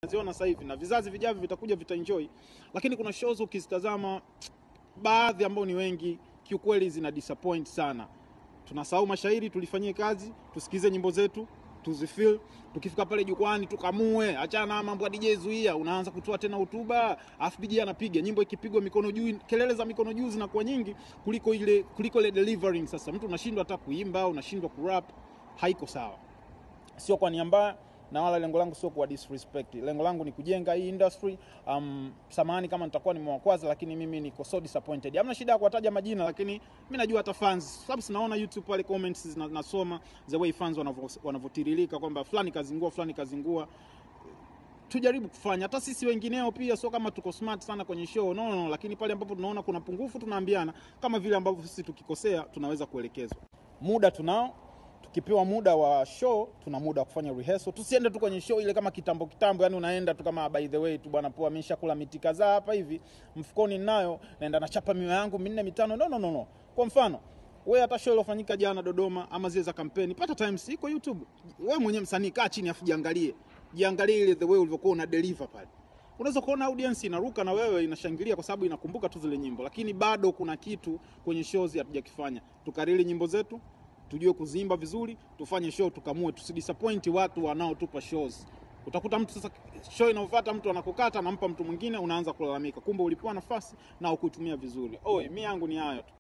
tunaziona sasa hivi na vizazi vijavyo vitakuja vitaenjoy, lakini kuna shows ukizitazama baadhi ambao ni wengi kiukweli zina disappoint sana. Tunasahau mashairi, tulifanyie kazi, tusikize nyimbo zetu tuzifeel. Tukifika pale jukwani tukamue, achana na mambo ya DJ zuia, unaanza kutoa tena hotuba, afu DJ anapiga nyimbo, ikipigwa mikono juu, kelele za mikono juu zinakuwa nyingi kuliko ile kuliko ile delivering. Sasa mtu unashindwa hata kuimba, unashindwa kurap, haiko sawa. Sio kwa nia mbaya na wala lengo langu sio kuwa disrespect. Lengo langu ni kujenga hii industry. Um, samahani kama nitakuwa nimewakwaza, lakini mimi niko so disappointed. Hamna shida ya kuwataja majina, lakini mimi najua hata fans, sababu sinaona YouTube pale comments zina- nasoma the way fans wanavyo- wanavyotiririka kwamba fulani kazingua, fulani kazingua. Tujaribu kufanya hata sisi wengineo pia, sio kama tuko smart sana kwenye show no, no, no, lakini pale ambapo tunaona kuna pungufu tunaambiana, kama vile ambavyo sisi tukikosea tunaweza kuelekezwa. Muda tunao tukipewa muda wa show tuna muda wa kufanya rehearsal. Tusiende tu kwenye show ile kama kitambo kitambo, yani unaenda tu kama by the way tu bwana, poa, ameshakula miti kadhaa hapa hivi mfukoni ninayo, naenda nachapa miwa yangu minne mitano. No, no, no, no. Kwa mfano wewe hata show iliyofanyika jana Dodoma ama zile za kampeni, pata times iko YouTube. Wewe mwenyewe msanii, kaa chini afu jiangalie, jiangalie ile the way ulivyokuwa una deliver pale unaweza kuona audience inaruka na wewe inashangilia kwa sababu inakumbuka tu zile nyimbo, lakini bado kuna kitu kwenye shows hatujakifanya. Tukarili nyimbo zetu, tujue kuzimba vizuri, tufanye show, tukamue, tusidisappoint watu wanaotupa shows. Utakuta mtu sasa, show inayofuata mtu anakukata, anampa mtu mwingine, unaanza kulalamika, kumbe ulipewa nafasi na ukuitumia vizuri. Oi, mi yangu ni hayo tu.